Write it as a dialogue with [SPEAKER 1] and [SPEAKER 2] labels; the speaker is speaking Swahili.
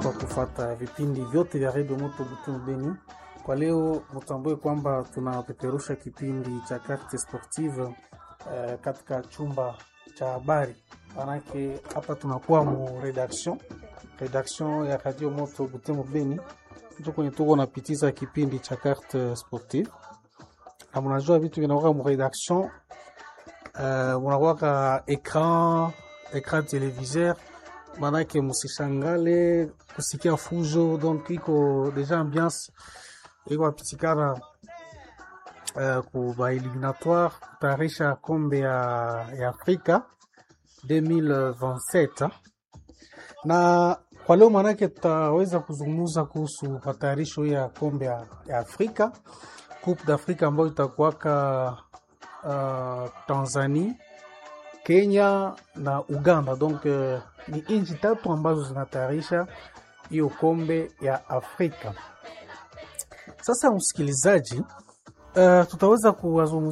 [SPEAKER 1] kwa kufata vipindi vyote vya redio Moto Butembo Beni. Kwa leo mtambue kwamba tunapeperusha kipindi cha Carte Sportive eh, katika chumba cha habari, manake hapa tunakuwa mu redaction redaction ya Radio Moto Butembo Beni, ndio kwenye tuko napitiza kipindi cha Carte Sportive, na mnajua vitu vinakuwa mu redaction uh, munakuwaka ekran ekran televiseur manake musishangale kusikia fujo, donc iko deja ambiance iko apitikana uh, ku ba eliminatoire kutayarisha kombe ya, ya Afrika 2027 na kwa leo manake tutaweza kuzungumza kuhusu matayarisho ya kombe ya, ya Afrika Coupe d'Afrique ambayo itakuwaka uh, Tanzania Kenya na Uganda. Donc uh, ni nchi tatu ambazo zinatayarisha hiyo kombe ya Afrika. Sasa msikilizaji, uh, tutaweza kuwazungumzia